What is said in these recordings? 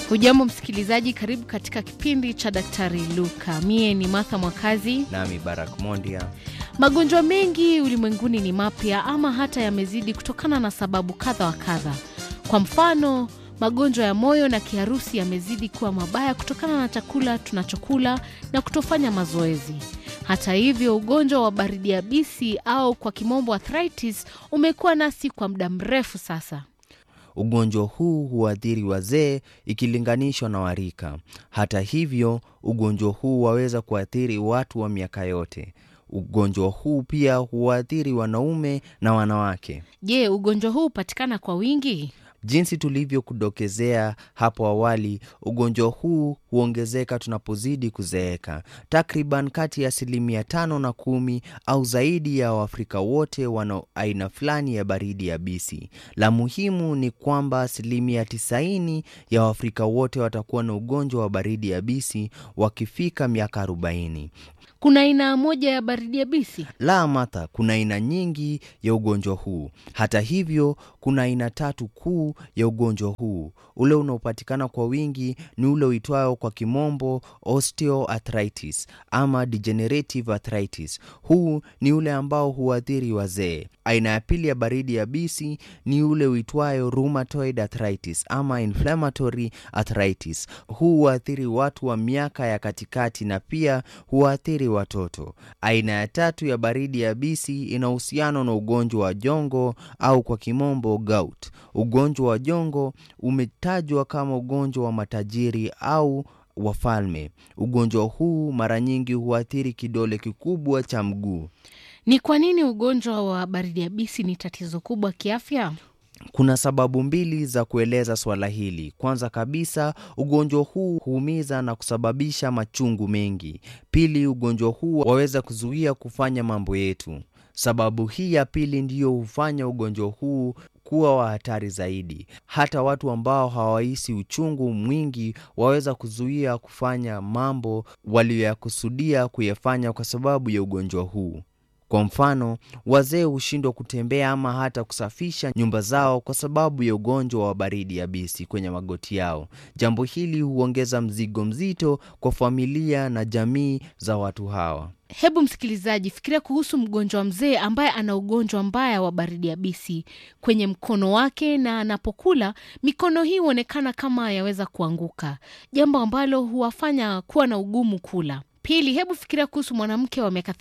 Hujambo msikilizaji, karibu katika kipindi cha Daktari Luka. Mie ni Martha Mwakazi. nami Barak Mondia. Magonjwa mengi ulimwenguni ni mapya ama hata yamezidi kutokana na sababu kadha wa kadha. Kwa mfano, magonjwa ya moyo na kiharusi yamezidi kuwa mabaya kutokana na chakula tunachokula na kutofanya mazoezi. Hata hivyo, ugonjwa wa baridi yabisi au kwa kimombo arthritis umekuwa nasi kwa muda mrefu sasa. Ugonjwa huu huathiri wazee ikilinganishwa na warika. Hata hivyo, ugonjwa huu waweza kuathiri watu wa miaka yote. Ugonjwa huu pia huathiri wanaume na wanawake. Je, ugonjwa huu hupatikana kwa wingi? Jinsi tulivyokudokezea hapo awali, ugonjwa huu huongezeka tunapozidi kuzeeka. Takriban kati ya asilimia tano na kumi au zaidi ya Waafrika wote wana aina fulani ya baridi yabisi. La muhimu ni kwamba asilimia tisaini ya Waafrika wote watakuwa na ugonjwa wa baridi yabisi wakifika miaka arobaini. Kuna aina moja ya baridi yabisi? La, Martha, kuna aina nyingi ya ugonjwa huu. Hata hivyo, kuna aina tatu kuu ya ugonjwa huu. Ule unaopatikana kwa wingi ni ule uitwao kwa kimombo osteoarthritis ama degenerative arthritis. Huu ni ule ambao huathiri wazee. Aina ya pili ya baridi yabisi ni ule uitwayo rheumatoid arthritis ama inflammatory arthritis. Huu huathiri watu wa miaka ya katikati na pia huathiri watoto. Aina ya tatu ya baridi yabisi ina uhusiano na ugonjwa wa jongo au kwa kimombo gout. Ugonjwa wa jongo umetajwa kama ugonjwa wa matajiri au wafalme. Ugonjwa huu mara nyingi huathiri kidole kikubwa cha mguu. Ni kwa nini ugonjwa wa baridi yabisi ni tatizo kubwa kiafya? Kuna sababu mbili za kueleza swala hili. Kwanza kabisa, ugonjwa huu huumiza na kusababisha machungu mengi. Pili, ugonjwa huu waweza kuzuia kufanya mambo yetu. Sababu hii ya pili ndiyo hufanya ugonjwa huu kuwa wa hatari zaidi. Hata watu ambao hawahisi uchungu mwingi waweza kuzuia kufanya mambo waliyoyakusudia kuyafanya kwa sababu ya ugonjwa huu. Kwa mfano, wazee hushindwa kutembea ama hata kusafisha nyumba zao kwa sababu ya ugonjwa wa baridi yabisi kwenye magoti yao. Jambo hili huongeza mzigo mzito kwa familia na jamii za watu hawa. Hebu msikilizaji, fikiria kuhusu mgonjwa mzee ambaye ana ugonjwa mbaya wa baridi yabisi kwenye mkono wake, na anapokula mikono hii huonekana kama yaweza kuanguka, jambo ambalo huwafanya kuwa na ugumu kula. Pili, hebu fikiria kuhusu mwanamke wa miaka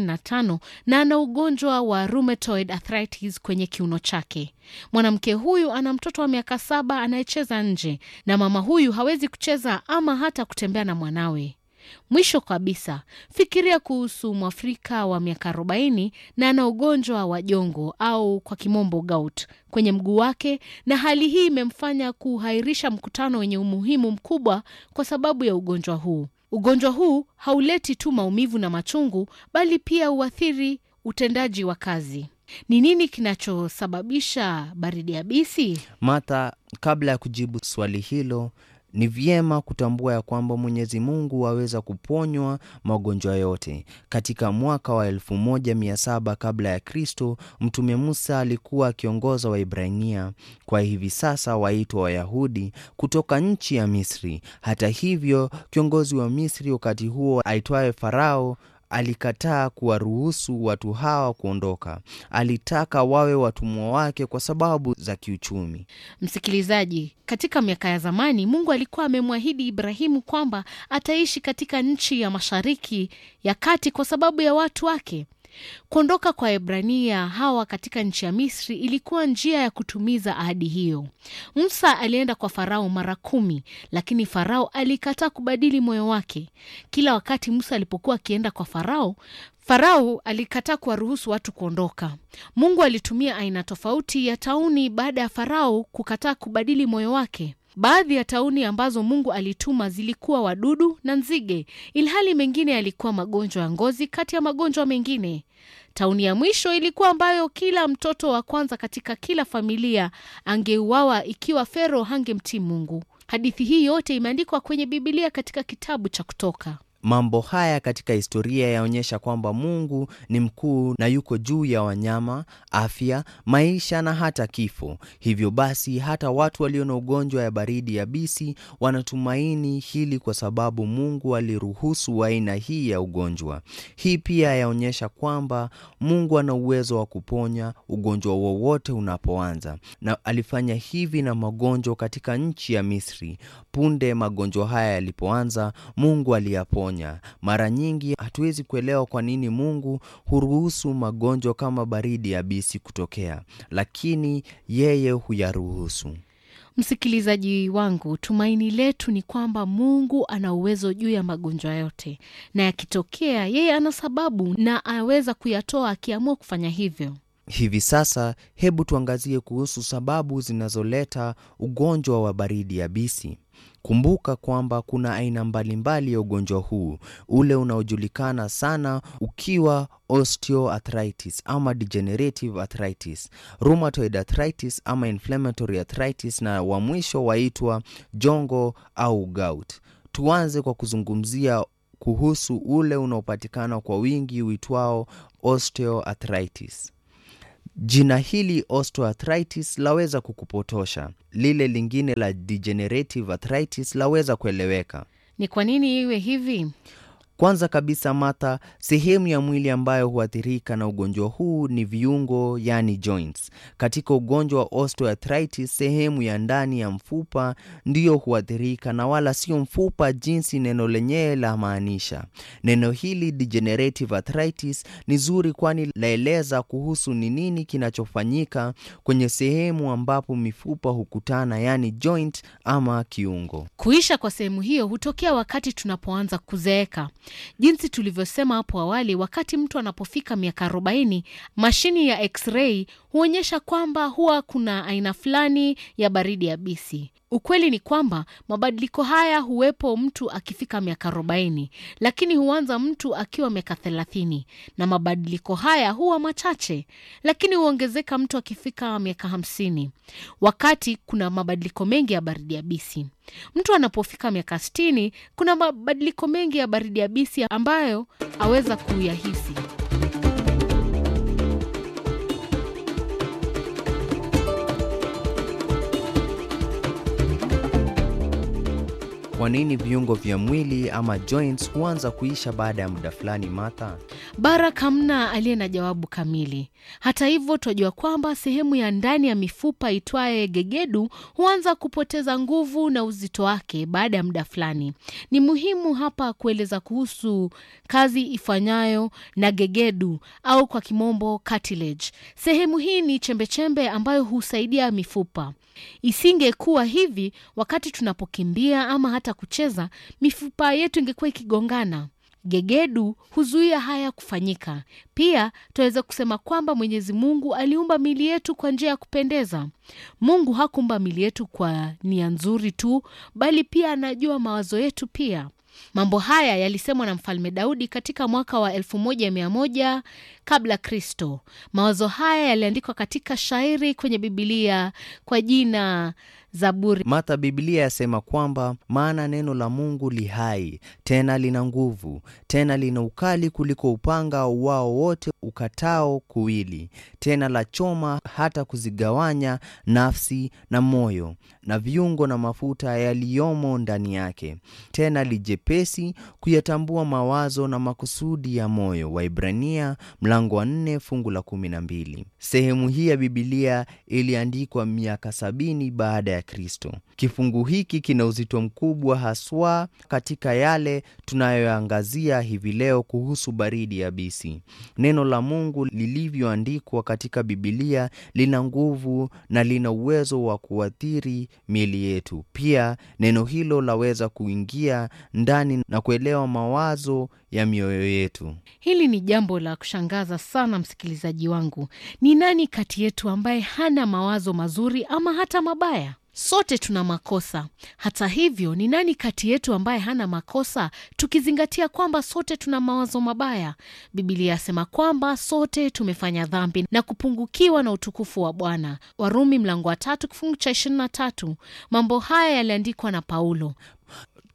35 na ana ugonjwa wa rheumatoid arthritis kwenye kiuno chake. Mwanamke huyu ana mtoto wa miaka saba anayecheza nje na mama huyu hawezi kucheza ama hata kutembea na mwanawe. Mwisho kabisa, fikiria kuhusu Mwafrika wa miaka 40 na ana ugonjwa wa jongo au kwa kimombo gout kwenye mguu wake, na hali hii imemfanya kuhairisha mkutano wenye umuhimu mkubwa kwa sababu ya ugonjwa huu. Ugonjwa huu hauleti tu maumivu na machungu, bali pia huathiri utendaji wa kazi. Ni nini kinachosababisha baridi yabisi? Martha, kabla ya kujibu swali hilo, ni vyema kutambua ya kwamba Mwenyezi Mungu aweza kuponywa magonjwa yote. Katika mwaka wa 1700 kabla ya Kristo, Mtume Musa alikuwa akiongoza Waibrania, kwa hivi sasa waitwa Wayahudi, kutoka nchi ya Misri. Hata hivyo, kiongozi wa Misri wakati huo aitwaye Farao alikataa kuwaruhusu watu hawa kuondoka. Alitaka wawe watumwa wake kwa sababu za kiuchumi. Msikilizaji, katika miaka ya zamani Mungu alikuwa amemwahidi Ibrahimu kwamba ataishi katika nchi ya Mashariki ya Kati kwa sababu ya watu wake. Kuondoka kwa Ebrania hawa katika nchi ya Misri ilikuwa njia ya kutumiza ahadi hiyo. Musa alienda kwa Farao mara kumi, lakini Farao alikataa kubadili moyo wake. Kila wakati Musa alipokuwa akienda kwa Farao, Farao alikataa kuwaruhusu watu kuondoka. Mungu alitumia aina tofauti ya tauni baada ya Farao kukataa kubadili moyo wake. Baadhi ya tauni ambazo Mungu alituma zilikuwa wadudu na nzige, ilhali mengine yalikuwa magonjwa ya ngozi kati ya magonjwa mengine. Tauni ya mwisho ilikuwa ambayo kila mtoto wa kwanza katika kila familia angeuawa ikiwa Fero hangemtii Mungu. Hadithi hii yote imeandikwa kwenye Bibilia katika kitabu cha Kutoka. Mambo haya katika historia yaonyesha kwamba Mungu ni mkuu na yuko juu ya wanyama, afya, maisha na hata kifo. Hivyo basi, hata watu walio na ugonjwa ya baridi yabisi wanatumaini hili kwa sababu Mungu aliruhusu aina hii ya ugonjwa. Hii pia yaonyesha kwamba Mungu ana uwezo wa kuponya ugonjwa wowote unapoanza, na alifanya hivi na magonjwa katika nchi ya Misri. Punde magonjwa haya yalipoanza, Mungu aliyaponya. Mara nyingi hatuwezi kuelewa kwa nini Mungu huruhusu magonjwa kama baridi yabisi kutokea, lakini yeye huyaruhusu. Msikilizaji wangu, tumaini letu ni kwamba Mungu ana uwezo juu ya magonjwa yote, na yakitokea, yeye ana sababu na aweza kuyatoa akiamua kufanya hivyo. Hivi sasa, hebu tuangazie kuhusu sababu zinazoleta ugonjwa wa baridi yabisi. Kumbuka kwamba kuna aina mbalimbali ya ugonjwa huu, ule unaojulikana sana ukiwa osteoarthritis ama degenerative arthritis, rheumatoid arthritis ama inflammatory arthritis, na wa mwisho waitwa jongo au gout. Tuanze kwa kuzungumzia kuhusu ule unaopatikana kwa wingi uitwao osteoarthritis. Jina hili osteoarthritis laweza kukupotosha. Lile lingine la degenerative arthritis laweza kueleweka. Ni kwa nini iwe hivi? Kwanza kabisa, Martha, sehemu ya mwili ambayo huathirika na ugonjwa huu ni viungo, yani joints. Katika ugonjwa wa osteoarthritis, sehemu ya ndani ya mfupa ndiyo huathirika na wala sio mfupa jinsi neno lenyewe la maanisha. Neno hili degenerative arthritis ni zuri, kwani laeleza kuhusu ni nini kinachofanyika kwenye sehemu ambapo mifupa hukutana, yani joint ama kiungo. Kuisha kwa sehemu hiyo hutokea wakati tunapoanza kuzeeka. Jinsi tulivyosema hapo awali, wakati mtu anapofika miaka 40, mashini ya x-ray huonyesha kwamba huwa kuna aina fulani ya baridi yabisi. Ukweli ni kwamba mabadiliko haya huwepo mtu akifika miaka 40, lakini huanza mtu akiwa miaka 30, na mabadiliko haya huwa machache, lakini huongezeka mtu akifika miaka 50, wakati kuna mabadiliko mengi ya baridi yabisi. Mtu anapofika miaka 60, kuna mabadiliko mengi ya baridi yabisi ambayo aweza kuyahisi. Kwa nini viungo vya mwili ama joints huanza kuisha baada ya muda fulani, Martha? Barak hamna aliye na jawabu kamili. Hata hivyo, twajua kwamba sehemu ya ndani ya mifupa itwaye gegedu huanza kupoteza nguvu na uzito wake baada ya muda fulani. Ni muhimu hapa kueleza kuhusu kazi ifanyayo na gegedu au kwa kimombo cartilage. Sehemu hii ni chembechembe ambayo husaidia mifupa. Isingekuwa hivi, wakati tunapokimbia ama hata kucheza, mifupa yetu ingekuwa ikigongana. Gegedu huzuia haya kufanyika. Pia tunaweza kusema kwamba Mwenyezi Mungu aliumba mili yetu kwa njia ya kupendeza. Mungu hakuumba mili yetu kwa nia nzuri tu, bali pia anajua mawazo yetu pia. Mambo haya yalisemwa na Mfalme Daudi katika mwaka wa 1100 kabla Kristo. Mawazo haya yaliandikwa katika shairi kwenye Bibilia kwa jina Zaburi. Martha, Biblia yasema kwamba maana neno la Mungu li hai tena lina nguvu tena lina ukali kuliko upanga wao wote ukatao kuwili, tena la choma hata kuzigawanya nafsi na moyo na viungo na mafuta yaliyomo ndani yake, tena lijepesi kuyatambua mawazo na makusudi ya moyo. Waibrania mlango wa nne fungu la kumi na mbili. Sehemu hii ya Bibilia iliandikwa miaka sabini baada ya Kristo. Kifungu hiki kina uzito mkubwa haswa katika yale tunayoangazia hivi leo kuhusu baridi yabisi. Neno la Mungu lilivyoandikwa katika Bibilia lina nguvu na lina uwezo wa kuathiri miili yetu. Pia neno hilo laweza kuingia ndani na kuelewa mawazo ya mioyo yetu. Hili ni jambo la kushangaza sana, msikilizaji wangu. Ni nani kati yetu ambaye hana mawazo mazuri ama hata mabaya? Sote tuna makosa. Hata hivyo, ni nani kati yetu ambaye hana makosa, tukizingatia kwamba sote tuna mawazo mabaya? Biblia yasema kwamba sote tumefanya dhambi na kupungukiwa na utukufu wa Bwana. Warumi mlango wa tatu kifungu cha ishirini na tatu. Mambo haya yaliandikwa na Paulo.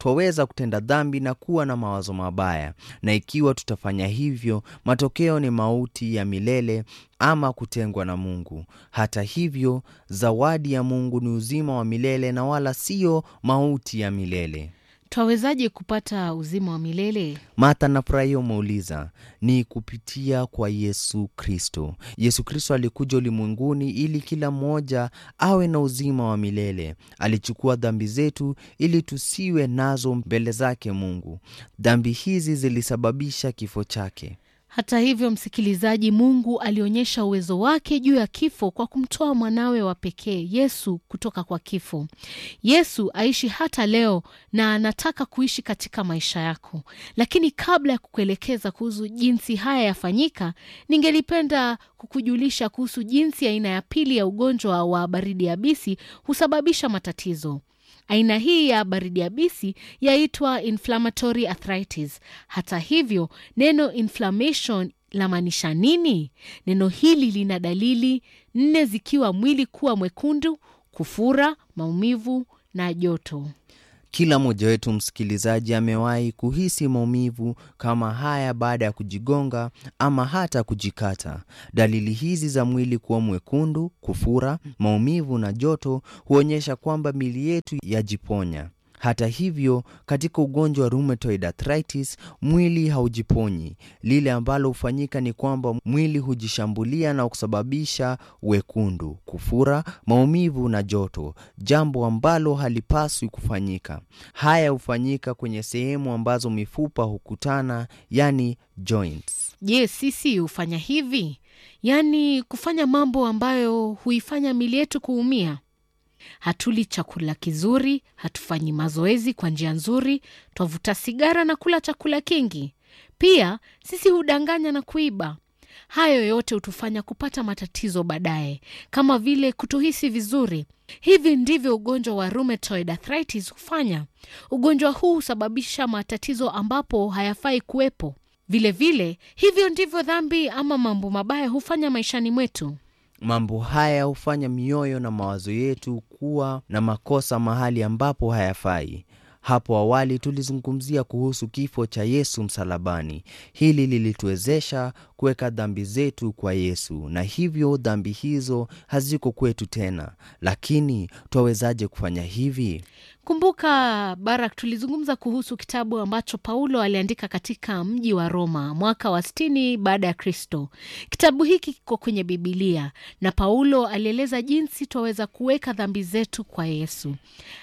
twaweza kutenda dhambi na kuwa na mawazo mabaya, na ikiwa tutafanya hivyo, matokeo ni mauti ya milele ama kutengwa na Mungu. Hata hivyo, zawadi ya Mungu ni uzima wa milele na wala siyo mauti ya milele. Twawezaje kupata uzima wa milele? Martha nafurahia umeuliza. Ni kupitia kwa Yesu Kristo. Yesu Kristo alikuja ulimwenguni ili kila mmoja awe na uzima wa milele. Alichukua dhambi zetu ili tusiwe nazo mbele zake Mungu. Dhambi hizi zilisababisha kifo chake. Hata hivyo, msikilizaji, Mungu alionyesha uwezo wake juu ya kifo kwa kumtoa mwanawe wa pekee Yesu kutoka kwa kifo. Yesu aishi hata leo na anataka kuishi katika maisha yako. Lakini kabla ya kukuelekeza kuhusu jinsi haya yafanyika, ningelipenda kukujulisha kuhusu jinsi aina ya pili ya ugonjwa wa baridi yabisi husababisha matatizo. Aina hii ya baridi yabisi yaitwa inflammatory arthritis. Hata hivyo, neno inflammation lamaanisha nini? Neno hili lina dalili nne zikiwa mwili kuwa mwekundu, kufura, maumivu na joto. Kila mmoja wetu msikilizaji, amewahi kuhisi maumivu kama haya baada ya kujigonga ama hata kujikata. Dalili hizi za mwili kuwa mwekundu, kufura, maumivu na joto huonyesha kwamba miili yetu yajiponya. Hata hivyo, katika ugonjwa wa rheumatoid arthritis, mwili haujiponyi. Lile ambalo hufanyika ni kwamba mwili hujishambulia na kusababisha wekundu, kufura, maumivu na joto, jambo ambalo halipaswi kufanyika. Haya hufanyika kwenye sehemu ambazo mifupa hukutana, yani joints. Je, sisi hufanya hivi? Yaani kufanya mambo ambayo huifanya miili yetu kuumia? Hatuli chakula kizuri, hatufanyi mazoezi kwa njia nzuri, twavuta sigara na kula chakula kingi. Pia sisi hudanganya na kuiba. Hayo yote hutufanya kupata matatizo baadaye, kama vile kutohisi vizuri. Hivi ndivyo ugonjwa wa rheumatoid arthritis hufanya. Ugonjwa huu husababisha matatizo ambapo hayafai kuwepo. Vilevile, hivyo ndivyo dhambi ama mambo mabaya hufanya maishani mwetu. Mambo haya hufanya mioyo na mawazo yetu kuwa na makosa mahali ambapo hayafai. Hapo awali tulizungumzia kuhusu kifo cha Yesu msalabani. Hili lilituwezesha kuweka dhambi zetu kwa Yesu, na hivyo dhambi hizo haziko kwetu tena. Lakini twawezaje kufanya hivi? Kumbuka Barak, tulizungumza kuhusu kitabu ambacho Paulo aliandika katika mji wa Roma mwaka wa sitini baada ya Kristo. Kitabu hiki kiko kwenye Bibilia na Paulo alieleza jinsi twaweza kuweka dhambi zetu kwa Yesu.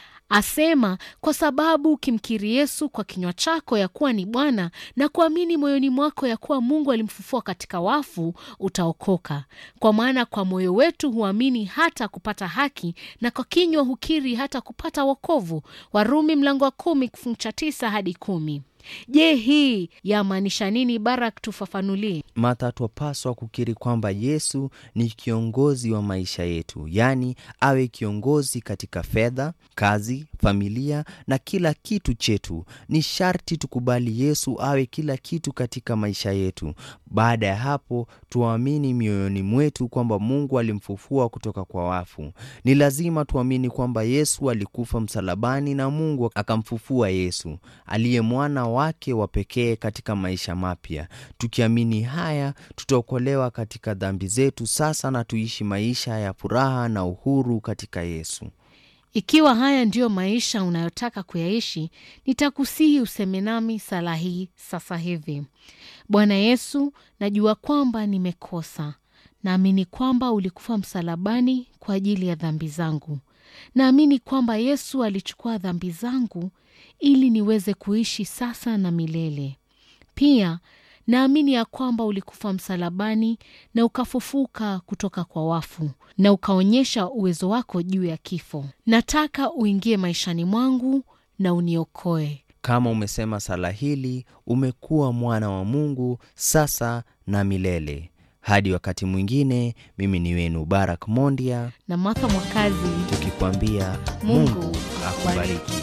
Asema, kwa sababu ukimkiri Yesu kwa kinywa chako ya kuwa ni Bwana na kuamini moyoni mwako ya kuwa Mungu alimfufua katika wafu, utaokoka. Kwa maana kwa moyo wetu huamini hata kupata haki, na kwa kinywa hukiri hata kupata wokovu. Warumi mlango wa kumi kifungu cha tisa hadi kumi. Je, hii yamaanisha nini? Barak, tufafanulie. Martha, twapaswa kukiri kwamba Yesu ni kiongozi wa maisha yetu, yaani awe kiongozi katika fedha, kazi, familia na kila kitu chetu. Ni sharti tukubali Yesu awe kila kitu katika maisha yetu. Baada ya hapo, tuamini mioyoni mwetu kwamba Mungu alimfufua kutoka kwa wafu. Ni lazima tuamini kwamba Yesu alikufa msalabani na Mungu akamfufua Yesu aliye mwana wake wa pekee katika maisha mapya. Tukiamini haya, tutaokolewa katika dhambi zetu sasa na tuishi maisha ya furaha na uhuru katika Yesu. Ikiwa haya ndiyo maisha unayotaka kuyaishi, nitakusihi useme nami sala hii sasa hivi. Bwana Yesu, najua kwamba nimekosa. Naamini kwamba ulikufa msalabani kwa ajili ya dhambi zangu. Naamini kwamba Yesu alichukua dhambi zangu ili niweze kuishi sasa na milele. Pia naamini ya kwamba ulikufa msalabani na ukafufuka kutoka kwa wafu na ukaonyesha uwezo wako juu ya kifo. Nataka uingie maishani mwangu na uniokoe. Kama umesema sala hili, umekuwa mwana wa Mungu sasa na milele. Hadi wakati mwingine, mimi ni wenu Barak Mondia, Na Martha Mwakazi, tukikwambia Mungu Mungu akubariki.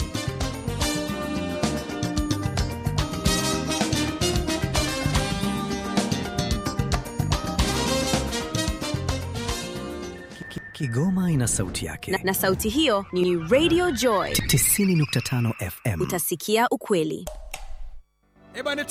Kigoma ina sauti yake na, na sauti hiyo ni Radio Joy. 90.5 FM. Utasikia ukweli. Eh bwana